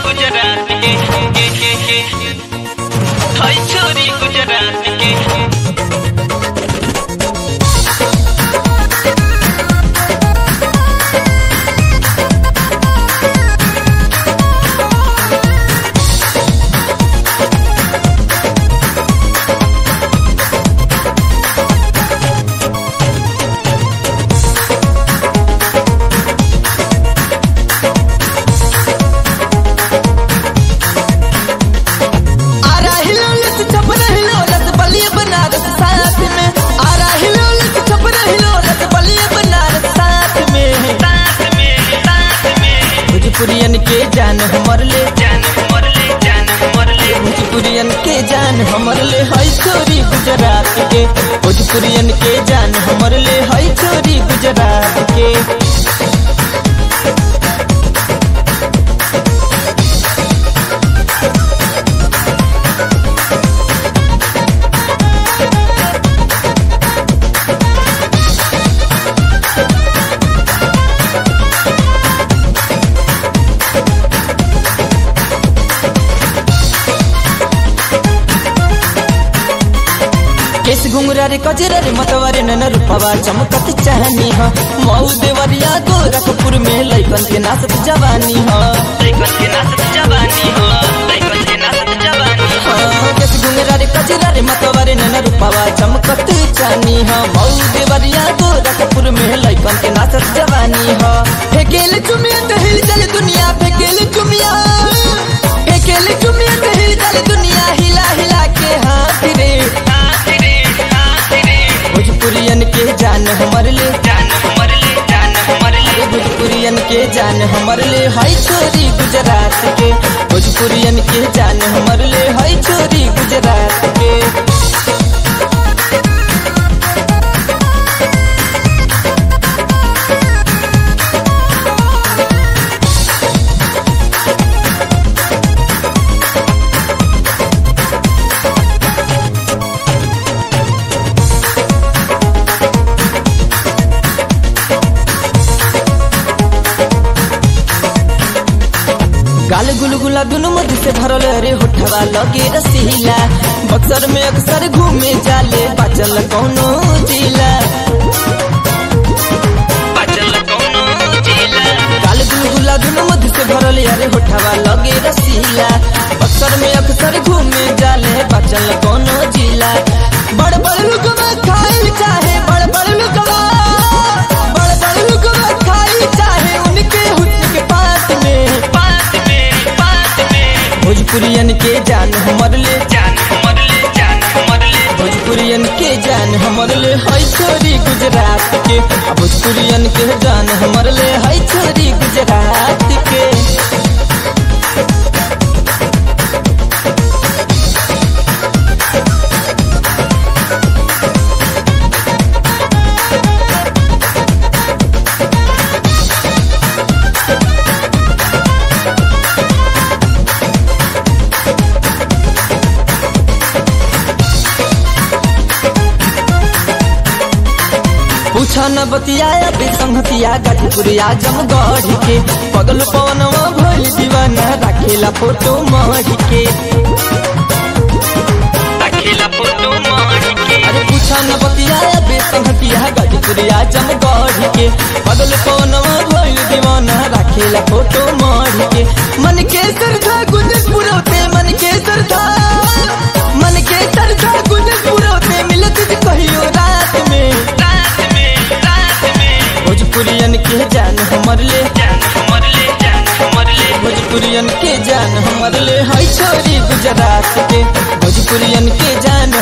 गुजरात के के के के हाय छोरी गुजरात के आरा हिलोलत छपरा हिलोलत बलिया बनारस साथ में आरा हिलोलत छपरा हिलोलत बलिया बनारस साथ में साथ में साथ में भोजपुरियन के जान हमर ले जान हमर ले जान हमर ले भोजपुरियन के जान हमर ले हई छोरी गुजरात के भोजपुरियन के जान हमर ले हई छोरी गुजरात के केस घुंगरा रे कजरा रे मतवारे नन रूपवा चमकत चाहनी ह मऊ देवरिया गोरखपुर में लइकन के नाचत जवानी ह लइकन के नाचत जवानी हो लइकन के नाचत जवानी हो केस घुंगरा रे कजरा रे मतवारे नन रूपवा चमकत चाहनी ह मऊ देवरिया गोरखपुर में लइकन के नाचत जवानी ह फेकेल चुमिया त हिल चल दुनिया फेकेल चुमिया फेकेल चुमिया त हिल चल दुनिया हिला हिला के हाथ रे हाथ रे हाथ रे भोजपुरियन के जान हमर ले जान हमर ले जान हमर ले भोजपुरियन के जान हमर ले हई छोरी गुजरात के भोजपुरियन के जान हमर ले हई छोरी गुजरात के गाल गुलगुला दुनु मधु से भरल रे होठवा लगे रसीला बक्सर में अक्सर घूमे जाले बाचल कौनो जिला बचल कोनो जिला गाल गुलगुला दुनु मधु से भरल रे होठवा लगे रसीला बक्सर में अक्सर घूमे जाले बाचल कौनो जिला बड़ बड़ लुकवा खाइल चाहे बड़ बड़ लुकवा बड़ बड़ लुकवा खाइल चाहे उनके हुस्न के पास में पास में पास में भोजपुरियन के जान हमर ले जान हमर ले जान हमर ले भोजपुरियन के जान हमर ले हई छोरी गुजरात के आ भोजपुरियन के जान हमर ले हई छोरी गुजरात के पूछा न बतियाया बेसंगतिया गाजीपुरिया जमगढ़ के पगल पवनवा भइल दीवाना राखेला फोटो मढ़ के अकेला फोटो मार के अरे पूछा न बतियाया बेसंगतिया गाजीपुरिया जमगढ़ के पगल पवनवा भइल दीवाना राखेला फोटो मढ़ के मन के सरधा गुंजस पुरौते मन के सरधा मन के सरधा गुंजस पुरौते मिलत जी कहियो रात में रात में रात में भोजपुरियन के जान हमर ले जान हमर ले जान हमर ले भोजपुरियन के जान हमर ले हई छोरी गुजरात के भोजपुरियन के जान